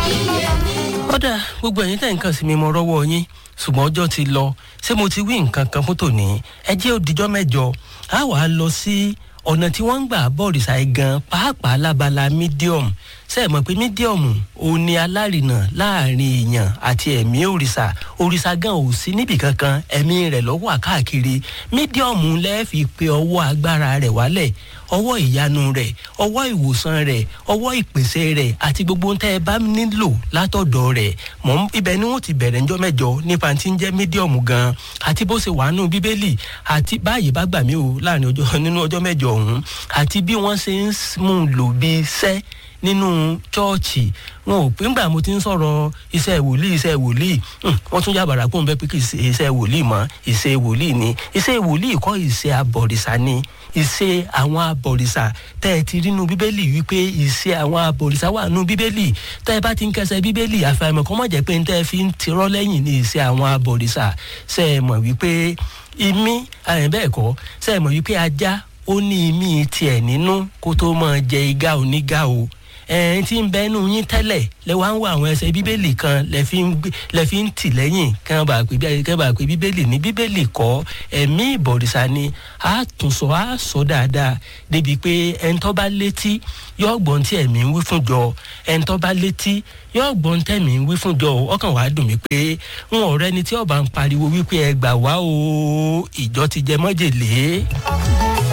kódà gbogbo ẹ̀yin tẹ̀ ń kàn sí mi mo rọ́wọ́ yín ṣùgbọ́n ọjọ́ ti lọ ṣé mo ti wí nǹkan kan fún tòní ẹ jẹ́ òdìjọ́ mẹ́jọ á wàá lọ sí ọ̀nà tí wọ́n ń gbà bọ́ọ̀rìṣà ẹ̀ gan pàápàá lábala medium ṣe é mọ̀ pé medium ò ní alárinà láàrin èèyàn àti ẹ̀mí òrìṣà òrìṣà gan ò sí níbì kankan ẹ̀mí rẹ̀ lọ́wọ́ àkáàkiri medium lẹ́ẹ̀fi pé ọwọ́ agbára rẹ̀ wálẹ̀ ọwọ́ ìyanu rẹ̀ ọwọ́ ìwòsàn rẹ̀ ọwọ́ ìpèsè rẹ̀ àti gbogbo tẹ́ ẹ bá nílò látọ̀dọ̀ rẹ̀ mọ̀ ibẹ̀ ni wọ́n ti bẹ̀rẹ̀ ńjọ́ mẹ́jọ nípa tí ń jẹ́ medium gan àti bó ṣe wà nù bíbélì àti báyìí bá gbà mí o láàrin ọjọ́ nínú ọjọ́ mẹ́jọ ọ̀hún àti bí wọ́n ṣe ń mú un lò bí iṣẹ́ nínú chọ́ọ̀chì wọn ò pé ńgbà mo ti ń sọ̀rọ̀ iṣẹ́ wòlíì iṣẹ́ wòlíì wọ́n tún yàbàrà kó n bẹ́ pé kì í ṣe iṣẹ́ wòlíì mọ́ iṣẹ́ wòlíì ni iṣẹ́ wòlíì kọ́ iṣẹ́ abọ̀rìṣà ni iṣẹ́ àwọn abọ̀rìṣà tẹ́ ẹ ti rí nu bíbélì wípé iṣẹ́ àwọn abọ̀rìṣà wà nu bíbélì tẹ́ ẹ bá ti ń kẹsẹ̀ bíbélì àfàìmọ̀ kọ́ mọ̀ jẹ́ pé tẹ́ ẹ fi ń tirọ́ lẹ́yìn ní iṣẹ́ àwọn abọ̀rìṣà ṣe é mọ̀ wípé imí bẹ́ẹ̀ kọ́ ṣe é mọ̀ wípé ajá ó ní imí tiẹ̀ nínú kó tó máa jẹ igá onígá o ẹ̀ẹ́n tí ń bẹ́nu yín tẹ́lẹ̀ lẹ wá ń wọ àwọn ẹsẹ̀ bíbélì kan lẹ fi ń tì lẹ́yìn kí wọ́n bá pè kí wọ́n bá pè bíbélì ní bíbélì kọ́ ẹ̀mí ìbọ̀rìṣà ni a tún sọ a sọ dáadáa débi pé ẹni tó bá létí yóò gbọ́n tí ẹ̀mí ń wí fún jọ ẹni tó bá létí yóò gbọ́n tẹ̀mí ń wí fún jọ ọkàn wàá dùn mí pé ń ọ̀rẹ́ ni tí ọba ń pariwo wípé ẹ gbà wá o ìjọ ti jẹ mọ́jèlé.